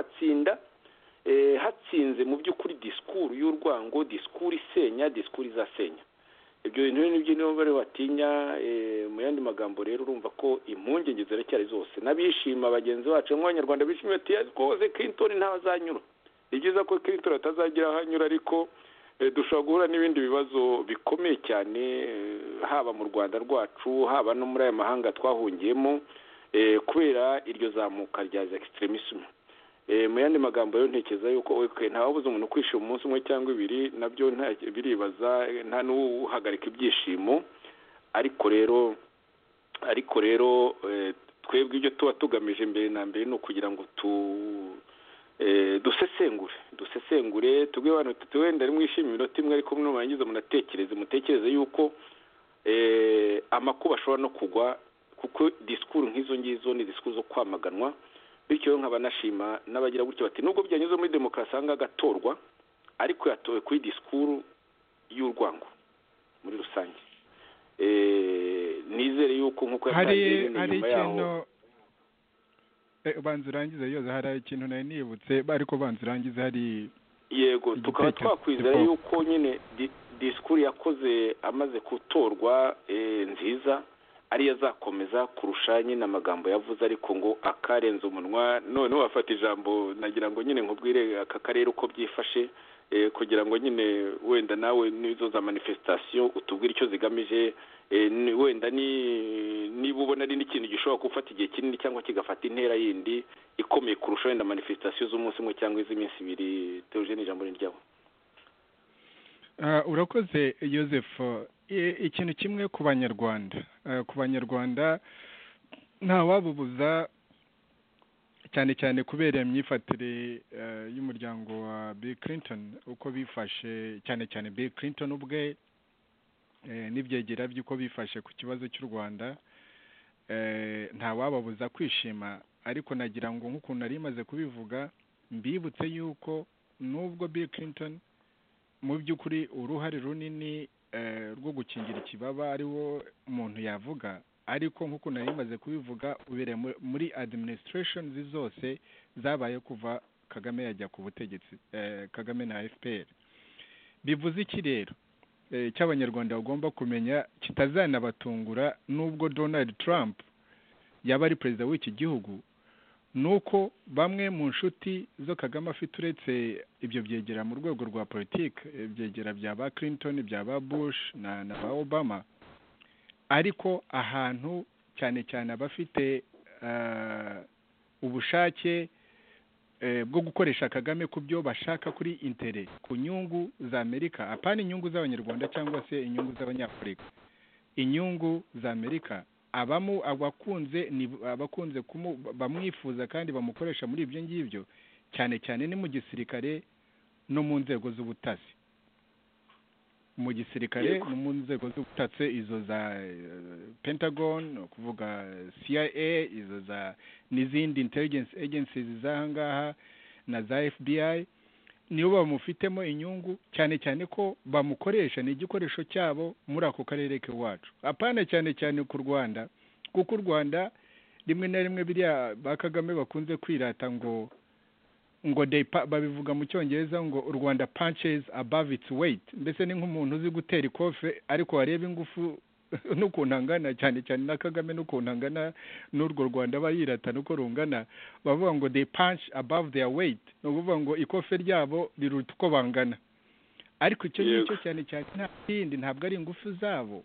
amatsinda hatsinze mu by'ukuri disikuru y'urwango disikuru isenya disikuru izasenya ibyo bintu nibyo nibo bari batinya mu yandi magambo rero urumva ko impungenge ziracyari zose n'abishima bagenzi bacu nk'abanyarwanda bishimiye ati rwose Clinton ntazanyura ni byiza ko Clinton atazagira aho anyura ariko dushobora guhura n'ibindi bibazo bikomeye cyane haba mu rwanda rwacu haba no muri aya mahanga twahungiyemo kubera iryo zamuka rya extremism mu yandi magambo rero ntekereza yuko ntawabuze umuntu kwishima umunsi umwe cyangwa ibiri nabyo biribaza nta n'uhagarika ibyishimo ariko rero ariko rero twebwe ibyo tuba tugamije mbere na mbere ni ukugira ngo tu dusesengure dusesengure tubwe abantu tuti wenda mwishimira iminota imwe ariko nurangiza munatekereze mutekereze yuko amakuba ashobora no kugwa kuko disikuru nk'izo ngizo ni disikuru zo kwamaganwa bityo nkaba nashima n'abagira gutyo bati nubwo byanyuze muri demokarasi ahanga agatorwa ariko yatowe kuri disikuru y'urwango muri rusange nizere yuko nk'uko yatangiye nyuma yaho ubanza urangize yoza hari ikintu nari nibutse ariko ubanza urangize hari yego tukaba twakwizera yuko nyine disikuru yakoze amaze gutorwa nziza ariyo azakomeza kurusha nyine amagambo yavuze ariko ngo akarenze umunwa noneho wafata ijambo nagira ngo nyine nkubwire aka karere uko byifashe kugira ngo nyine wenda nawe n'izo za manifesitasiyo utubwire icyo zigamije wenda niba ubona ari n'ikintu gishobora gufata igihe kinini cyangwa kigafata intera yindi ikomeye kurusha wenda manifesitasiyo z'umunsi umwe cyangwa iz'iminsi ibiri teje n'ijambo ryabo urakoze Joseph ikintu kimwe ku banyarwanda ku banyarwanda ntawabubuza cyane cyane kubera iyo myifatire y'umuryango wa bill clinton uko bifashe cyane cyane bill clinton ubwe n'ibyegera by'uko bifashe ku kibazo cy'u rwanda ntawababuza kwishima ariko nagira ngo nk'ukuntu nari imaze kubivuga mbibutse y'uko n'ubwo bill clinton mu by'ukuri uruhare runini rwo gukingira ikibaba ari wo umuntu yavuga ariko nk'uko nari imaze kubivuga ubereye muri administrations zose zabaye kuva kagame yajya ku butegetsi kagame na fpr bivuze iki rero cy'abanyarwanda bagomba kumenya kitazanabatungura n'ubwo donald trump yaba ari perezida w'iki gihugu nuko bamwe mu nshuti zo kagame afite uretse ibyo byegera mu rwego rwa politiki ibyegera bya ba clinton bya ba bush na ba obama ariko ahantu cyane cyane abafite ubushake bwo gukoresha kagame ku byo bashaka kuri intere ku nyungu za amerika apana inyungu z'abanyarwanda cyangwa se inyungu z'abanyafurika inyungu za amerika abamo abakunze ni abakunze bamwifuza kandi bamukoresha muri ibyo ngibyo cyane cyane ni mu gisirikare no mu nzego z'ubutasi mu gisirikare no mu nzego z'ubutasi izo za pentagon ni ukuvuga cia izo za n'izindi intelligence agencies z'aha ngaha na za fbi nibo bamufitemo inyungu cyane cyane ko bamukoresha ni igikoresho cyabo muri ako karere k'iwacu apana cyane cyane ku rwanda kuko u rwanda rimwe na rimwe biriya ba kagame bakunze kwirata ngo ngo babivuga mu cyongereza ngo u rwanda punches above its weight mbese ni nk'umuntu uzi gutera ikofe ariko wareba ingufu n'ukuntu angana cyane cyane na kagame n'ukuntu angana n'urwo rwanda aba yirata nuko rungana bavuga ngo they punch above their weight ni ukuvuga ngo ikofe ryabo riruta uko bangana ariko icyo ngicyo cyane cyane nta kindi ntabwo ari ingufu zabo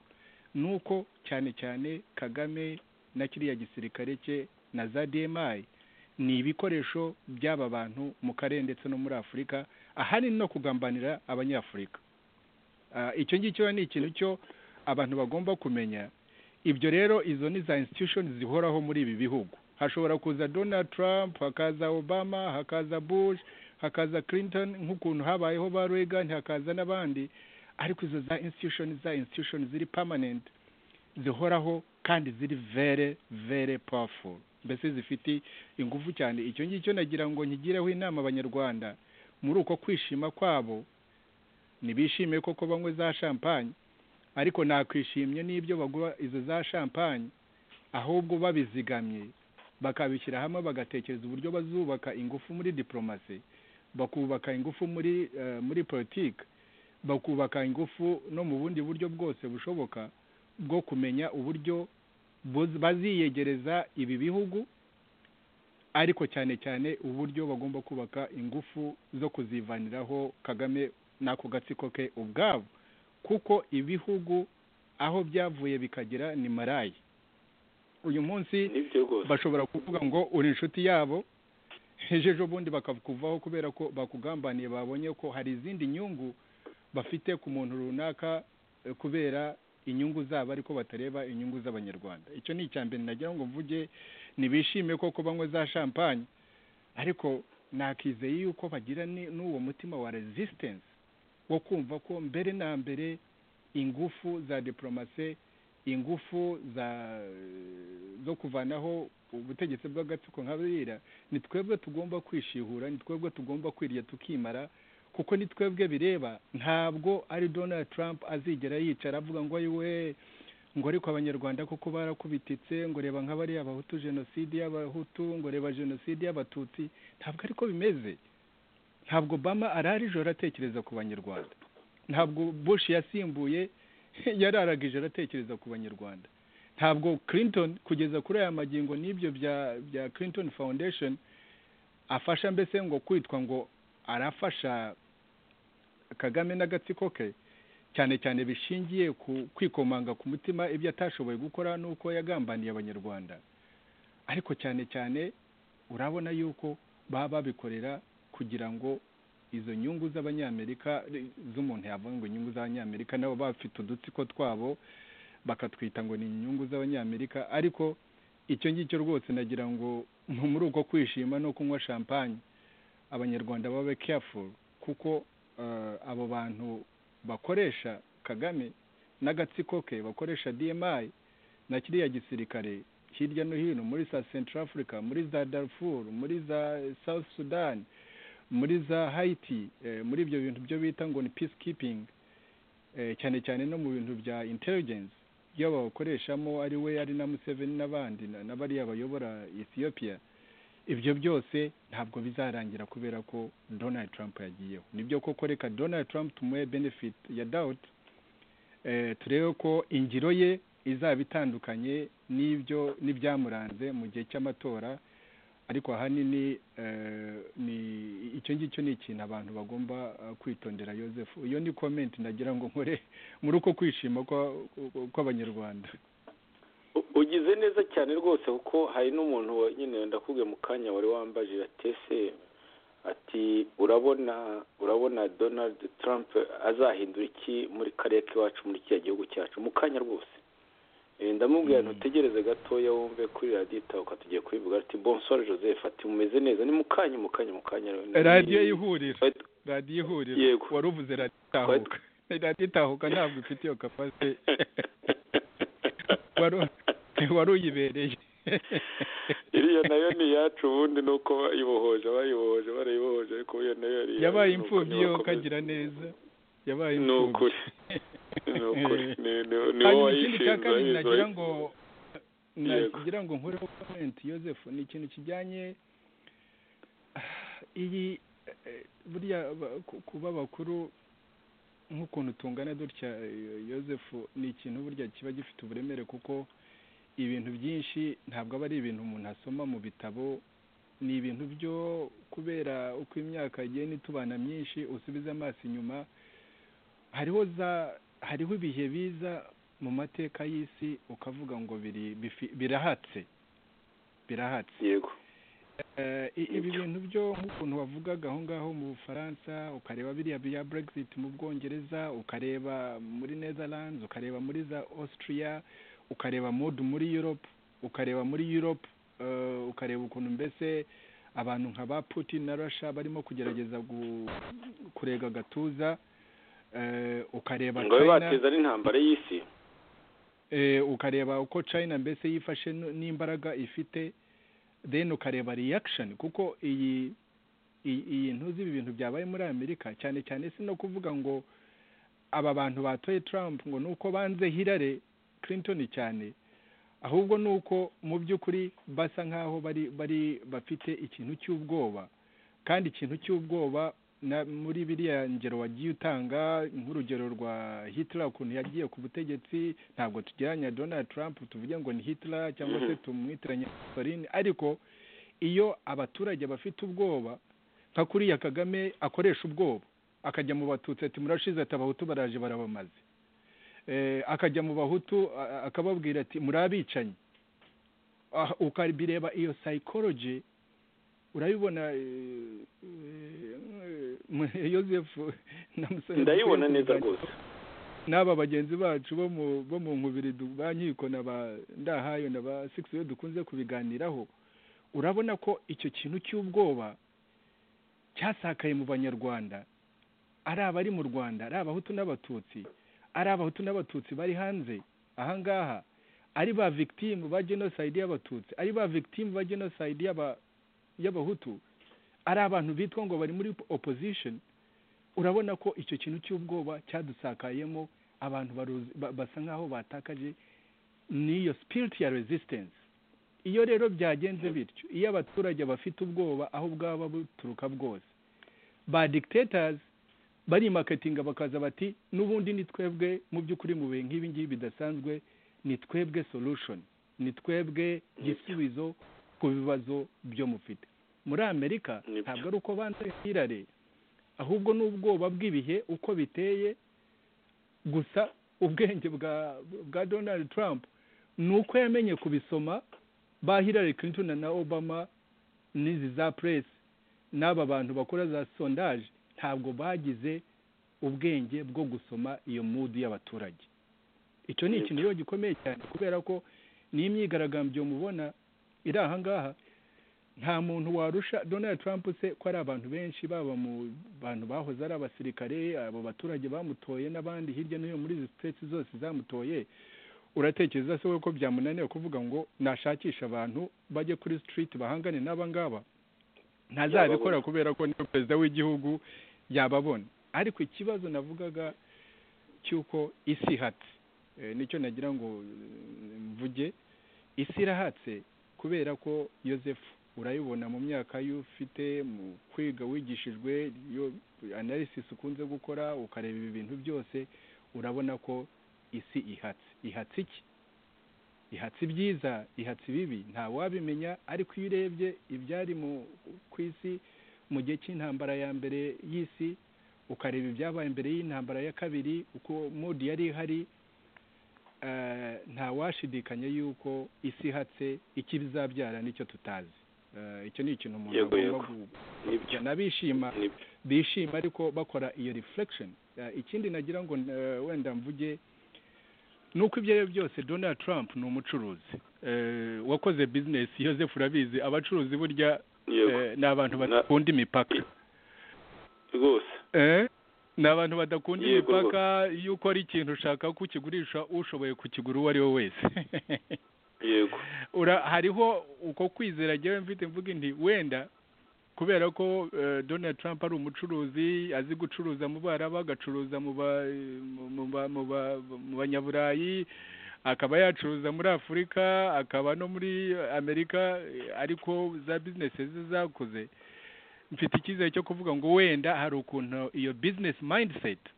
ni uko cyane cyane kagame na kiriya gisirikare cye na za dmi ni ibikoresho by'aba bantu mu karere ndetse no muri afurika ahanini no kugambanira abanyafurika icyo ngicyo ni ikintu cyo abantu bagomba kumenya ibyo rero izo ni za institution zihoraho muri ibi bihugu hashobora kuza donald trump hakaza obama hakaza bush hakaza clinton nk'ukuntu habayeho ba reagan hakaza n'abandi ariko izo za institution za institution ziri permanent zihoraho kandi ziri very very powerful mbese zifite ingufu cyane icyo ngicyo nagira ngo nkigireho inama abanyarwanda muri uko kwishima kwabo ntibishime koko banywe za champagne ariko nakwishimye n'ibyo bagura izo za champagne ahubwo babizigamye bakabishyira hamwe bagatekereza uburyo bazubaka ingufu muri diporomasi bakubaka ingufu muri muri politiki bakubaka ingufu no mu bundi buryo bwose bushoboka bwo kumenya uburyo baziyegereza ibi bihugu ariko cyane cyane uburyo bagomba kubaka ingufu zo kuzivaniraho kagame n'ako gatsiko ke ubwabo kuko ibihugu aho byavuye bikagera ni marayi uyu munsi bashobora kuvuga ngo uri inshuti yabo ejo bundi bakakuvaho kubera ko bakugambaniye babonye ko hari izindi nyungu bafite ku muntu runaka kubera inyungu zabo ariko batareba inyungu z'abanyarwanda icyo ni icya mbere nagira ngo mvuge ntibishime koko banywe za champagne ariko nakizeye yuko bagira n'uwo mutima wa resistance wo kumva ko mbere na mbere ingufu za diporomase ingufu zo kuvanaho ubutegetsi bw'agatsiko nka buriya ni twebwe tugomba kwishihura ni twebwe tugomba kwirya tukimara kuko ni twebwe bireba ntabwo ari donald trump azigera yicara avuga ngo we ngo ariko abanyarwanda kuko barakubititse ngo reba nk'abariya abahutu jenoside y'abahutu ngo reba jenoside y'abatutsi ntabwo ariko bimeze ntabwo bama arara ijoro atekereza ku banyarwanda ntabwo bush yasimbuye yararaga ijoro atekereza ku banyarwanda ntabwo clinton kugeza kuri aya magingo n'ibyo bya clinton foundation afasha mbese ngo kwitwa ngo arafasha kagame n'agatsiko ke cyane cyane bishingiye ku kwikomanga ku mutima ibyo atashoboye gukora n'uko yagambaniye abanyarwanda ariko cyane cyane urabona yuko baba babikorera kugira ngo izo nyungu z'abanyamerika z'umuntu yavuga ngo inyungu z'abanyamerika nabo bafite udutsiko twabo bakatwita ngo ni inyungu z'abanyamerika ariko icyo ngicyo rwose nagira ngo muri uko kwishima no kunywa champagne abanyarwanda babe careful kuko abo bantu bakoresha kagame n'agatsiko ke bakoresha dmi na kiriya gisirikare hirya no hino muri za central africa muri za darfur muri za south sudan muri za hayiti muri ibyo bintu byo bita ngo ni peace keeping cyane cyane no mu bintu bya intelligence iyo babakoreshamo ari we ari na museveni n'abandi n'abariya bayobora ethiopia ibyo byose ntabwo bizarangira kubera ko donald trump yagiyeho nibyo koko reka donald trump tumuhe benefit ya doubt turebe ko ingiro ye izaba itandukanye n'ibyo n'ibyamuranze mu gihe cy'amatora ariko ahanini ni icyo ngicyo ni ikintu abantu bagomba kwitondera Joseph iyo ni komenti nagira ngo nkore muri uko kwishima kw'abanyarwanda ugize neza cyane rwose kuko hari n'umuntu nyine ndakubwiye mu kanya wari wambaje yatese ati urabona urabona donald trump azahindura iki muri kariya k'iwacu muri kiriya gihugu cyacu mu kanya rwose ndamubwira ntutegereze gatoya wumve kuri radiyo itahuka tugiye kubivuga ati bonsore joseph ati mumeze neza ni mukanya mukanya mukanya radiyo y'ihuriro radiyo ihuriro wari uvuze radiyo itahuka radiyo itahuka ntabwo ifite iyo kapasi wari uyibereye iriya nayo ni iyacu ubundi ni uko bayibohoje bayibohoje barayibohoje ariko iyo nayo yari yabaye imfubyi yo kagira neza yabaye imfubyi hanyuma ikindi cya kabiri nagira ngo nagira ngo nkureho komenti Joseph ni ikintu kijyanye iyi buriya kuba bakuru nk'ukuntu tungana dutya Joseph ni ikintu burya kiba gifite uburemere kuko ibintu byinshi ntabwo aba ari ibintu umuntu asoma mu bitabo ni ibintu byo kubera uko imyaka igiye n'itubana myinshi usubiza amaso inyuma hariho za hariho ibihe biza mu mateka y'isi ukavuga ngo birahatse birahatse yego ibi bintu byo nk'ukuntu wavugaga aho ngaho mu bufaransa ukareba biriya bya brexit mu bwongereza ukareba muri netherlands ukareba muri za austria ukareba modu muri europe ukareba muri europe ukareba ukuntu mbese abantu nka ba putin na rasha barimo kugerageza kurega agatuza ukareba ngo bateza n'intambara y'isi ukareba uko china mbese yifashe n'imbaraga ifite then ukareba reaction kuko iyi iyi ntuzi ibi bintu byabaye muri amerika cyane cyane si no kuvuga ngo aba bantu batoye trump ngo ni uko banze hirare clinton cyane ahubwo ni uko mu by'ukuri basa nk'aho bari bari bafite ikintu cy'ubwoba kandi ikintu cy'ubwoba muri biriya ngero wagiye utanga nk'urugero rwa hitler ukuntu yagiye ku butegetsi ntabwo tugereranya donald trump tuvuge ngo ni hitler cyangwa se tumwitiranye Mussolini ariko iyo abaturage bafite ubwoba nka kuriya kagame akoresha ubwoba akajya mu batutsi ati murashize ati abahutu baraje barabamaze akajya mu bahutu akababwira ati muri abicanyi ukabireba iyo sayikoroji urabibona yosefu ndayibona neza rwose n'aba bagenzi bacu bo mu nkubiri ba nkiko na ba ndahayo na ba sikisi dukunze kubiganiraho urabona ko icyo kintu cy'ubwoba cyasakaye mu banyarwanda ari abari mu rwanda ari abahutu n'abatutsi ari abahutu n'abatutsi bari hanze ahangaha ari ba victime ba jenoside y'abatutsi ari ba victime ba jenoside y'abahutu ari abantu bitwa ngo bari muri opposition urabona ko icyo kintu cy'ubwoba cyadusakayemo abantu basa nk'aho batakaje n'iyo spirit ya resistance iyo rero byagenze bityo iyo abaturage bafite ubwoba aho bwaba buturuka bwose ba dictators barimakatinga bakaza bati n'ubundi ni twebwe mu by'ukuri mu bihe nk'ibi ngibi bidasanzwe ni twebwe solution ni twebwe gisubizo ku bibazo byo mufite muri amerika ntabwo ari uko banze hirare ahubwo ni ubwoba bw'ibihe uko biteye gusa ubwenge bwa bwa donald trump ni uko yamenye kubisoma ba hillary clinton na obama n'izi za press n'aba bantu bakora za sondaje ntabwo bagize ubwenge bwo gusoma iyo mudu y'abaturage icyo ni ikintu rero gikomeye cyane kubera ko n'imyigaragambyo mubona iri ahangaha nta muntu warusha donald trump se ko ari abantu benshi baba mu bantu bahoze ari abasirikare abo baturage bamutoye n'abandi hirya no hino muri izi siteti zose zamutoye uratekereza se ko byamunaniye kuvuga ngo nashakishe abantu bajye kuri sitiriti bahangane n'abangaba ntazabikora kubera ko niyo perezida w'igihugu yababona ariko ikibazo navugaga cy'uko isi ihatse nicyo nagira ngo mvuge isi irahatse kubera ko yosefu urayibona mu myaka y'ufite mu kwiga wigishijwe analysis ukunze gukora ukareba ibi bintu byose urabona ko isi ihatse ihatse iki ihatse ibyiza ihatse ibibi wabimenya ariko iyo urebye ibyari ku isi mu gihe cy'intambara ya mbere y'isi ukareba ibyabaye imbere y'intambara ya kabiri uko modi yari ihari ntawashidikanya yuko isi ihatse icyo bizabyara nicyo tutazi icyo ni ikintu umuntu agomba gukora n'abishima bishima ariko bakora iyo reflection ikindi nagira ngo wenda mvuge nuko ibyo ari byo byose donald trump ni umucuruzi wakoze bizinesi yoseph urabizi abacuruzi burya ni abantu badakunda imipaka rwose ni abantu badakunda imipaka iyo ukora ikintu ushaka kukigurisha ushoboye kukigura uwo ari we wese yego hariho uko kwizera agewe mfite mvuga inti wenda kubera ko donald trump ari umucuruzi azi gucuruza mu baraba agacuruza mu banyaburayi akaba yacuruza muri afurika akaba no muri amerika ariko za bizinesi ze zakuze mfite icyizere cyo kuvuga ngo wenda hari ukuntu iyo bizinesi mayindiseti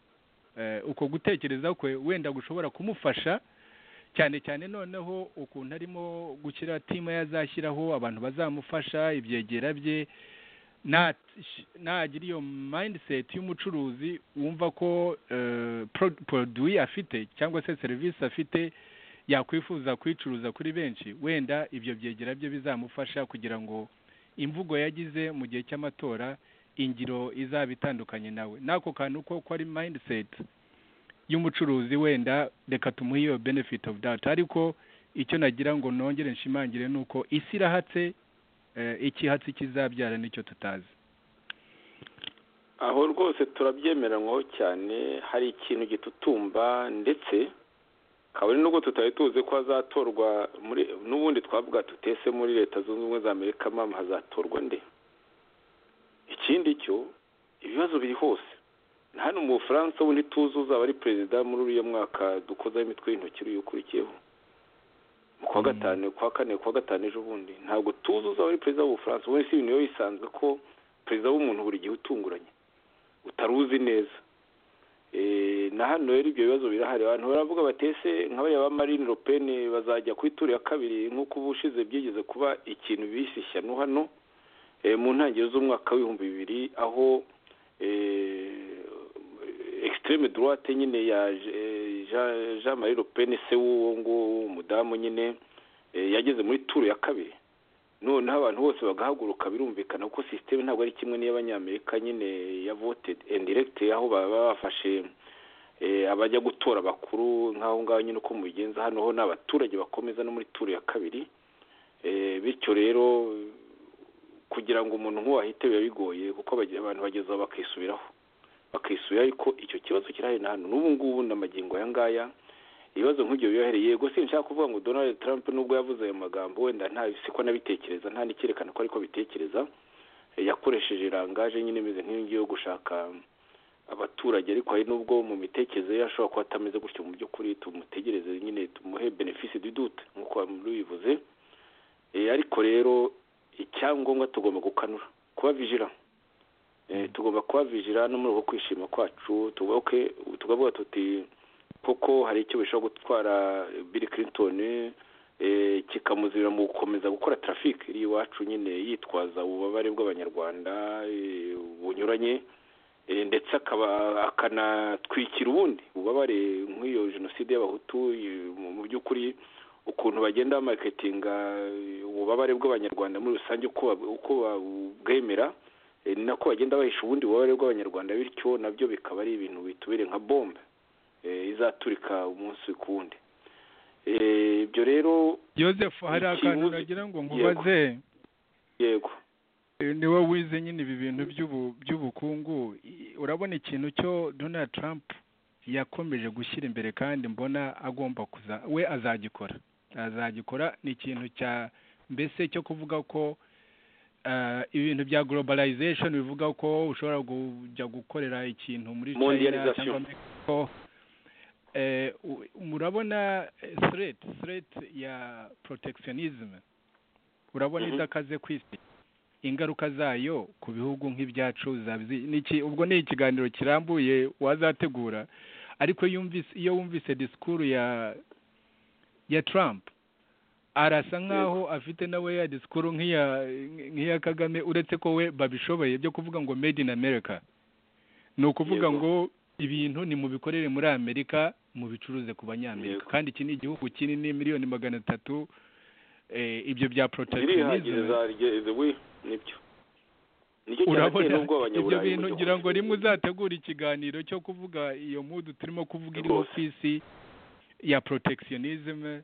uko gutekereza kwe wenda gushobora kumufasha cyane cyane noneho ukuntu arimo gushyira timu yazashyiraho abantu bazamufasha ibyegera bye nagira iyo mindset y'umucuruzi wumva ko produwi afite cyangwa se serivisi afite yakwifuza kuyicuruza kuri benshi wenda ibyo byegera bye bizamufasha kugira ngo imvugo yagize mu gihe cy'amatora ingiro izaba itandukanye nawe n'ako kantu ko ko ari mindset y'umucuruzi wenda reka tumuhe iyo benefit of doubt ariko icyo nagira ngo nongere nshimangire ni uko isi irahatse ikihatsi kizabyara nicyo tutazi aho rwose turabyemeranywaho cyane hari ikintu gitutumba ndetse kabone nubwo tutari tuzi ko hazatorwa n'ubundi twavuga tutese muri leta zunze ubumwe za amerika mpamvu hazatorwa nde ikindi cyo ibibazo biri hose hano mu bufaransa wundi tuzi uzaba ari perezida muri uriya mwaka dukozaho imitwe y'intoki uriyukurikiyeho mu kwa gatanu kwa kane kwa gatanu ejo bundi ntabwo tuzi uzaba ari perezida w'ubufaransa ubundi si ibintu biba bisanzwe ko perezida w'umuntu buri gihe utunguranye utaruzi neza na hano rero ibyo bibazo birahari abantu baravuga batese nk'abariya ba marine le pen bazajya ku ituro ya kabiri nk'uko ubushize byigeze kuba ikintu bise ishyano hano mu ntangiriro z'umwaka w'ibihumbi bibiri aho extreme droite nyine ya jean marie le pen se w'uwo nguwo w'umudamu nyine yageze muri turu ya kabiri noneho abantu bose bagahaguruka birumvikana kuko sisiteme ntabwo ari kimwe n'iy'abanyamerika nyine ya vote indiregite aho baba bafashe abajya gutora bakuru nk'aho ngaho nyine uko mubigenza hano ho ni abaturage bakomeza no muri turu ya kabiri bityo rero kugira ngo umuntu nk'uwo ahite biba bigoye kuko abantu bagezaho bakisubiraho bakisubira ariko icyo kibazo kirahari na hano n'ubu ngubu n'amagingo aya ngaya ibibazo nk'ibyo bibahereye yego si nshaka kuvuga ngo donald trump nubwo yavuze ayo magambo wenda siko nabitekereza nta n'icyerekana ko ariko bitekereza yakoresheje rangaje nyine imeze nk'iyo gushaka abaturage ariko hari n'ubwo mu mitekerereze ye ashobora kuba atameze gutyo mu by'ukuri tumutegereze nyine tumuhe benefisi didute nk'uko bivuze ariko rero icyangombwa tugomba gukanura kuba vijira tugomba kuba vijira no muri uko kwishima kwacu tukavuga tuti koko hari icyo bishobora gutwara Bill Clinton kikamuzibira mu gukomeza gukora traffic iri iwacu nyine yitwaza ububabare bw'abanyarwanda bunyuranye ndetse akaba akanatwikira ubundi bubabare nk'iyo jenoside y'abahutu mu by'ukuri ukuntu bagenda bamaketinga ububabare bw'abanyarwanda muri rusange uko bwemera ni nako bagenda bahisha ubundi bubabare bw'abanyarwanda bityo nabyo bikaba ari ibintu bitubere nka bombe izaturika umunsi ku wundi ibyo rero Joseph hari akantu nagira ngo nkubaze yego niwe wize nyine ibi bintu by'ubukungu urabona ikintu cyo donald trump yakomeje gushyira imbere kandi mbona agomba kuza we azagikora azagikora ni ikintu cya mbese cyo kuvuga ko ibintu bya globalization bivuga ko ushobora kujya gukorera ikintu muri china cyangwa mexico murabona threat threat ya protectionism urabona idakaze ku isi ingaruka zayo ku bihugu nk'ibyacu ubwo ni ikiganiro kirambuye wazategura ariko iyo wumvise disikuru ya ya trump arasa nk'aho afite nawe ya disikuru nk'iya kagame uretse ko we babishoboye byo kuvuga ngo made in america ni ukuvuga ngo ibintu ni mu bikorere muri amerika mu bicuruze ku banyamerika kandi iki ni igihugu kinini miliyoni magana atatu ibyo bya protectionism urabona ibyo bintu ngira ngo rimwe uzategura ikiganiro cyo kuvuga iyo mudu turimo kuvuga iriho ku isi ya protectionism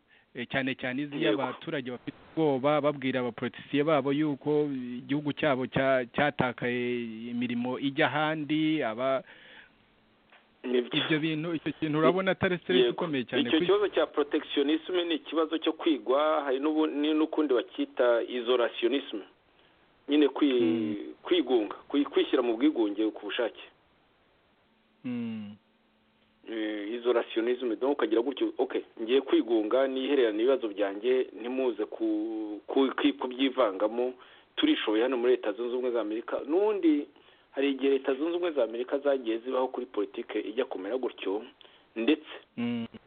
cyane cyane izi abaturage bafite ubwoba babwira abaporotisiye babo yuko igihugu cyabo cyatakaye imirimo ijya ahandi aba ibyo bintu icyo kintu urabona atari serivisi ikomeye cyane icyo kibazo cya protectionisme ni ikibazo cyo kwigwa hari n'ukundi bacyita isolationisme nyine kwigunga kwishyira mu bwigunge ku bushake izolationisme donc ukagira gutyo okay ngiye kwigunga nihererana ibibazo byanjye ntimuze kubyivangamo turishoboye hano muri leta zunze ubumwe za amerika n'ubundi hari igihe leta zunze ubumwe za amerika zagiye zibaho kuri politike ijya kumera gutyo ndetse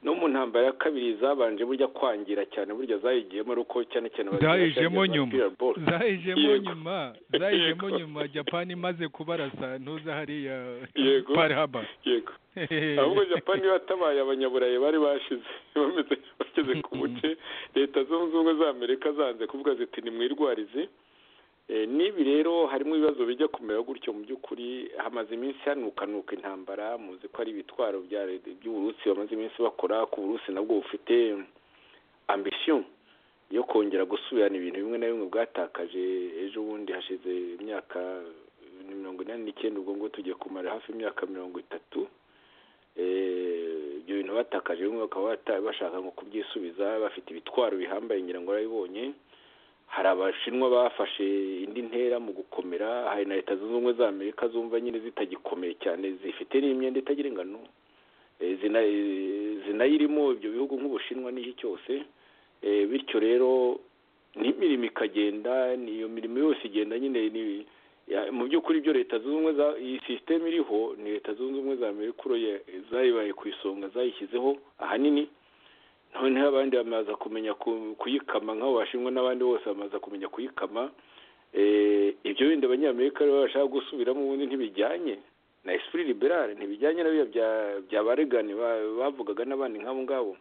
no mu ntambara ya kabiri zabanje burya kwangira cyane burya zayigiyemo ari uko cyane cyane zayijemo nyuma zayijemo nyuma zayijemo nyuma japani imaze kubarasa ntuza hariya parihaba yego ahubwo japani batabaye abanyaburayi bari bashize bameze bageze ku buce leta zunze ubumwe za amerika zanze kuvuga ziti nimwirwarize n'ibi rero harimo ibibazo bijya kumera gutyo mu by'ukuri hamaze iminsi hanukanuka intambara muzi ko ari ibitwaro by'uburusi bamaze iminsi bakora ku burusi nabwo bufite ambisiyo yo kongera gusubirana ibintu bimwe na bimwe bwatakaje ejo bundi hashize imyaka mirongo inani n'icyenda ubwo ngubwo tugiye kumara hafi imyaka mirongo itatu ibyo bintu batakaje bimwe bakaba bashaka ngo kubyisubiza bafite ibitwaro bihambaye ngira ngo barabibonye hari abashinwa bafashe indi ntera mu gukomera hari na leta zunze ubumwe za amerika zumva nyine zitagikomeye cyane zifite n'imyenda itagira ingano zinayirimo ibyo bihugu nk'ubushinwa n'iki cyose bityo rero n'imirimo ikagenda niyo mirimo yose igenda nyine mu by'ukuri ibyo leta zunze ubumwe iyi sisiteme iriho ni leta zunze ubumwe za amerika zayibaye ku isonga zayishyizeho ahanini noneho abandi bamaze kumenya kuyikama nk'abo bashinwa n'abandi bose bamaze kumenya kuyikama ibyo bindi abanyamerika rero bashaka gusubiramo ubundi ntibijyanye na esprit liberale ntibijyanye na bya bya baregani bavugaga n'abandi nk'abo ngabo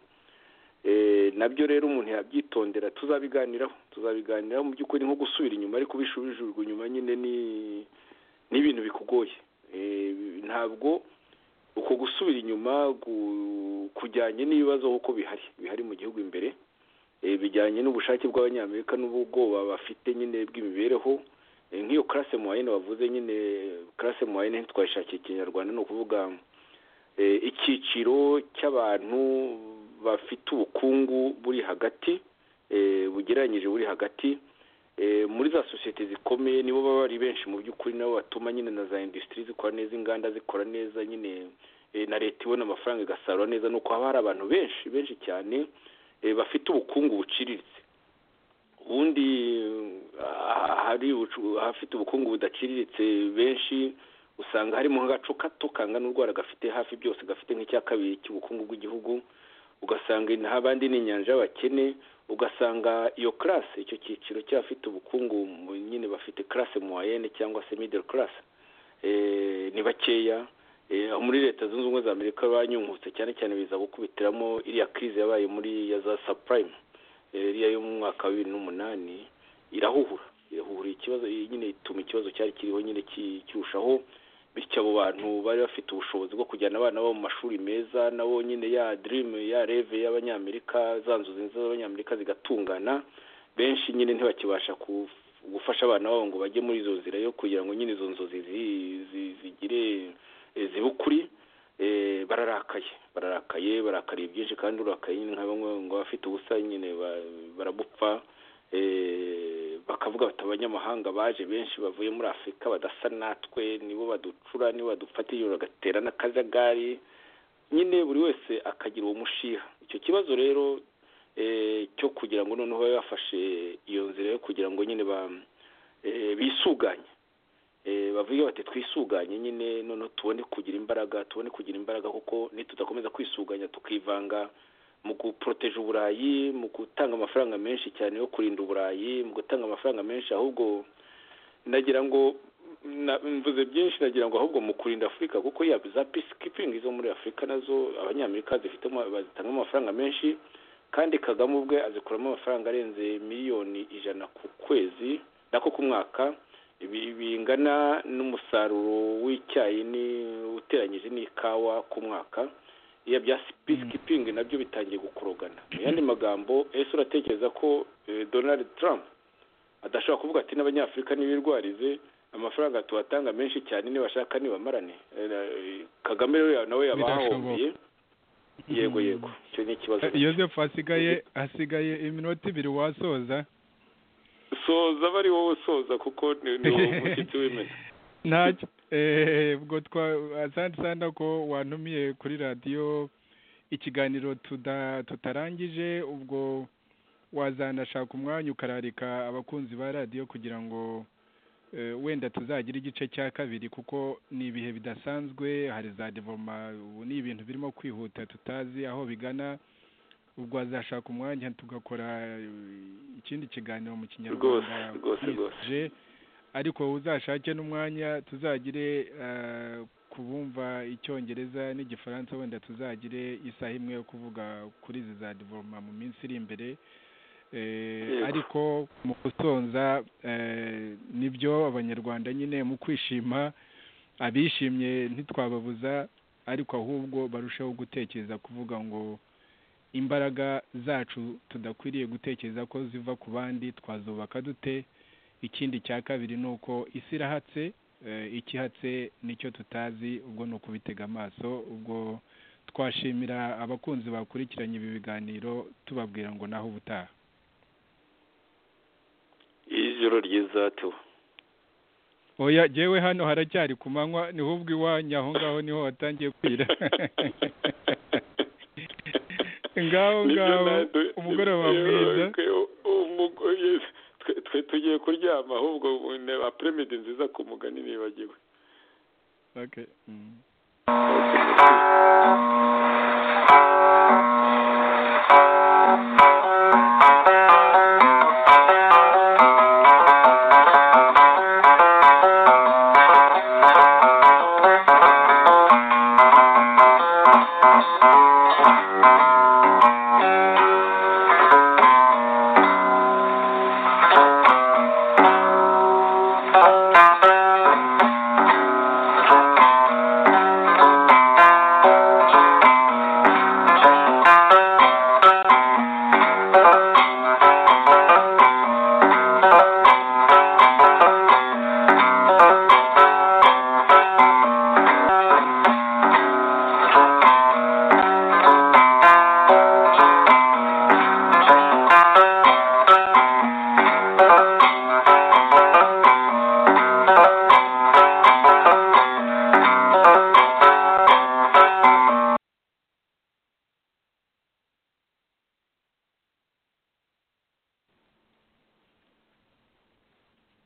nabyo rero umuntu yabyitondera tuzabiganiraho tuzabiganiraho mu by'ukuri nko gusubira inyuma ariko ubishubijwe inyuma nyine ni ibintu bikugoye ntabwo uko gusubira inyuma kujyanye n'ibibazo kuko bihari bihari mu gihugu imbere bijyanye n'ubushake bw'abanyamerika n'ubwoba bafite nyine bw'imibereho nk'iyo karase muwayine bavuze nyine karase muwayine twayishakiye ikinyarwanda ni ukuvuga icyiciro cy'abantu bafite ubukungu buri hagati bugereranyije buri hagati muri za sosiyete zikomeye nibo baba ari benshi mu by'ukuri nabo batuma nyine na za indusitiri zikora neza inganda zikora neza nyine na leta ibona amafaranga igasarura neza nuko haba hari abantu benshi benshi cyane bafite ubukungu buciriritse ubundi hari ahafite ubukungu budaciriritse benshi usanga harimo agacu kato kangana urwara gafite hafi byose gafite nk'icya kabiri cy'ubukungu bw'igihugu ugasanga abandi ni inyanja y'abakene ugasanga iyo karase icyo cyiciro cy'abafite ubukungu nyine bafite karase muwayene cyangwa se midere karase ni bakeya muri leta zunze ubumwe za amerika banyungutse cyane cyane biza gukubitiramo iriya kirize yabaye muri ya za sapurayime iriya y'umwaka wa bibiri n'umunani irahuhura irahura ikibazo nyine ituma ikibazo cyari kiriho nyine kirushaho bityo abo bantu bari bafite ubushobozi bwo kujyana abana babo mu mashuri meza nabo nyine ya dirimu ya reve y'abanyamerika za nzozi nziza z'abanyamerika zigatungana benshi nyine ntibakibasha gufasha abana babo ngo bajye muri izo nzira yo kugira ngo nyine izo nzozi zigire ziba ukuri bararakaye bararakaye barakariye byinshi kandi urakaye nka bamwe ngo abafite ubusa nyine barabupfa bakavuga bati abanyamahanga baje benshi bavuye muri afurika badasa natwe nibo baducura nibo badufatiye bagatera n'akajagari nyine buri wese akagira uwo mushiha icyo kibazo rero cyo kugira ngo noneho babe bafashe iyo nzira yo kugira ngo nyine bisuganye bavuge bati twisuganye nyine noneho tubone kugira imbaraga tubone kugira imbaraga kuko nitudakomeza kwisuganya tukivanga mu guporoteje uburayi mu gutanga amafaranga menshi cyane yo kurinda uburayi mu gutanga amafaranga menshi ahubwo nagira ngo mvuze byinshi nagira ngo ahubwo mu kurinda afurika kuko yaba za peacekeeping zo muri afurika nazo abanyamerika zifitemo bazitanga amafaranga menshi kandi kagame ubwe azikuramo amafaranga arenze miliyoni ijana ku kwezi nako ku mwaka bingana n'umusaruro w'icyayi uteranyije n'ikawa ku mwaka iya bya peacekeeping nabyo bitangiye gukurugana mu yandi magambo ese uratekereza ko donald trump adashobora kuvuga ati n'abanyafurika ntibirwarize amafaranga tubatanga menshi cyane nibashaka nibamarane kagame rero nawe yaba yahombye yego yego icyo ni ikibazo yoseph hasigaye hasigaye iminota ibiri wasoza soza bari wowe usoza kuko ni wowe umushyitsi w'imena ntacyo ubwo twa ko wanumiye kuri radiyo ikiganiro tutarangije ubwo wazanashaka umwanya ukararika abakunzi ba radiyo kugira ngo wenda tuzagira igice cya kabiri kuko ni ibihe bidasanzwe hari za devoma ubu ni ibintu birimo kwihuta tutazi aho bigana ubwo wazashaka umwanya tugakora ikindi kiganiro mu kinyarwanda rwose rwose ariko uzashake n'umwanya tuzagire ku bumva icyongereza n'igifaransa wenda tuzagire isaha imwe yo kuvuga kuri izi za divoroma mu minsi iri imbere ariko mu gusonza nibyo abanyarwanda nyine mu kwishima abishimye ntitwababuza ariko ahubwo barusheho gutekereza kuvuga ngo imbaraga zacu tudakwiriye gutekereza ko ziva ku bandi twazubaka dute ikindi cya kabiri ni uko isi irahatse ikihatse nicyo tutazi ubwo ni ukubitega amaso ubwo twashimira abakunzi bakurikiranye ibi biganiro tubabwira ngo naho ubutaha ijoro ryiza tu oya yewe hano haracyari ku manywa niho ubwo iwanyu aho ngaho niho watangiye kwira ngaho ngaho umugoroba mwiza twe tugiye kuryama ahubwo apremedi nziza ku mugani nibagiwe okay. mm. okay.